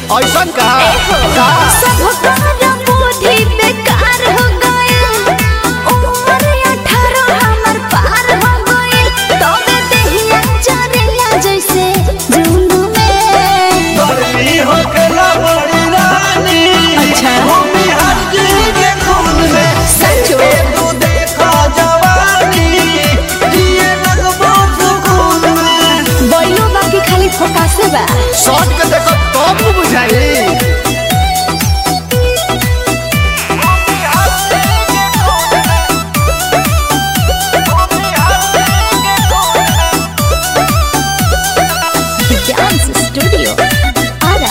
ऐसन का का सब तोहरा बुद्धि बेकार हो गइल उम्र अठारह हमर पार हो गइल तबे देहिया चरेला जैसे जुनू में गर्मी होखेला बड़ी रानी अच्छा। भूमि हर चीज के खून में सचो। ए तू देखा जवानी जिए लगबो सुकून में बैलो बाकी खाली फोकासे बा शॉट के देखो तब न बुझाई डांस स्टूडियो आरा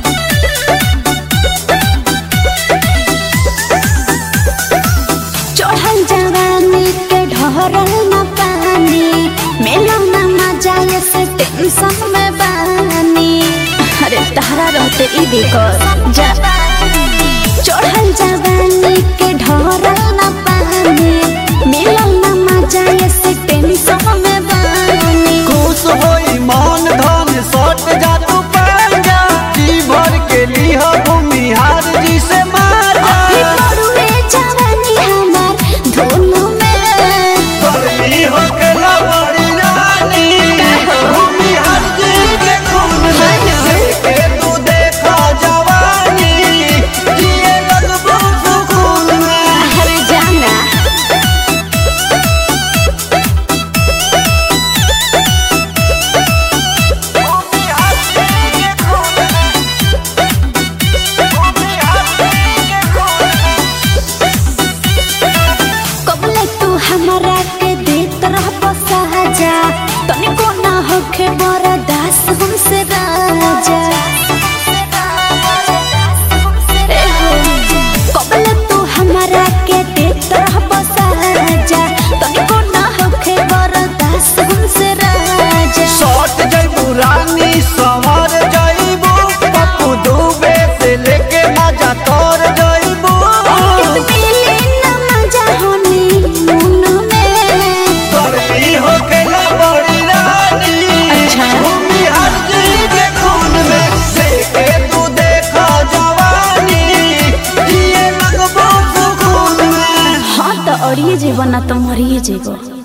चढ़ल जवानी के ढहरल न पानी मेला न मजा ये से टेंशन में बानी अरे तहरा रहते ई बेकर जा चढ़ल जवानी के ढहरल न पानी मेला न मजा ये से टेंशन में बानी खुश होई मान धन सट जा तू पंजा जी भर के लिहा भूमि हार जी से मार अभी जा पड़ुए जवानी हमार धुन में गर्मी होखेला बड़ी रानी भूमि हर चीज के खून में ए तू देखा जवानी जिए लगबो सुकून में अरे जाना कबले तू हमरा के देत रह बसाजा तनिको ना होखे बड़ा दास हमसे राजा ए हो, कबले तू हमरा के देत रह बसाजा तनिको ना होखे बड़ा दास हमसे राजा शॉट जइबू रानी संवर जइबू पप्पू डूबे से लेके मजा तोर जइबू मिले ना मजा होनी मुन में गर्मी होखेला बड़ी रानी अच्छा। भूमि हर चीज के खून में लेके तू देखा जवानी जिए लगबो सुकून में हाँ तो अड़िए जेबो ना तो मरिए जेबो